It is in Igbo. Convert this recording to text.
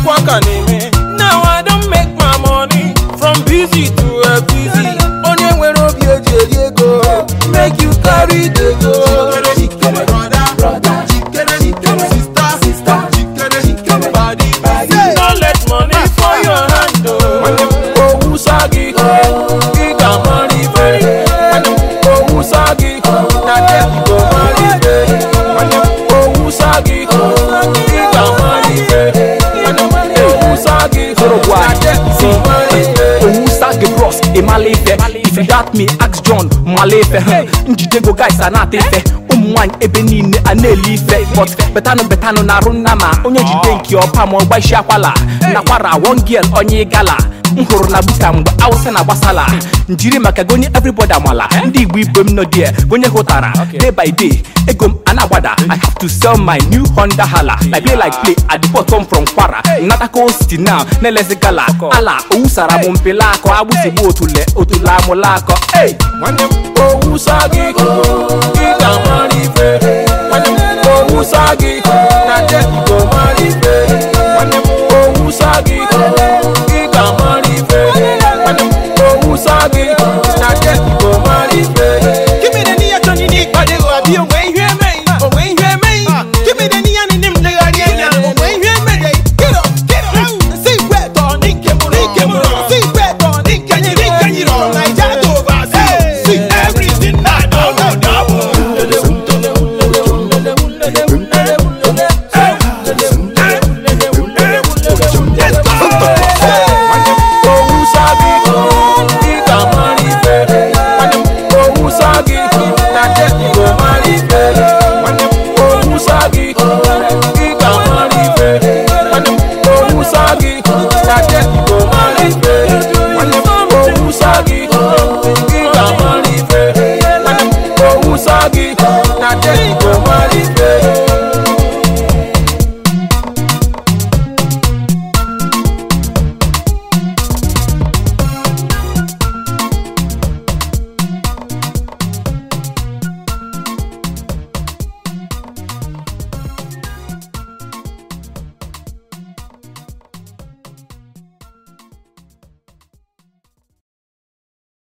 ọkwa ka na-eme now i don make my money from busy to a busy onye nwere obi eji eri ego make you carry the go Jikere brother, brother, jikere jikere sister, sister, jikere jikere body, body. no let money for your hand o owó ságì kí kà mọ́ rí bẹ́ẹ̀ owó ságì na there you go mọ́ rí bẹ́ẹ̀ owó ságì kí kà mọ́ rí bẹ́ẹ̀ owó ságì na there you go mọ́ rí bẹ́ẹ̀. owusa gị bros ịmala ife if you doubt me ask john mala ife huh. njidego guys a na-ata ife ụmụ nwaanyị ebe niile a na-eli ife but betanụ betanụ na-arụ nna ma onye jide nke ọpa ma ọgbaisi akwala nakwara one girl onye gala m hụrụ na buka mgbe awụsa na gbasala njiri maka gonye everybody amala ndị igbo igbo m nọ die gonye hụtara day by day ego m a na-agbada i have to sell my new honda hala like play like play at the bottom from kwara natako city now na-elezi gala ala owusara m mpele akọ agbụsigbu otule otule amụla akọ hey! nwanne m owu ságì kí kà mọ́ rí bẹ́ẹ̀ nwanne m owu ságì na there you go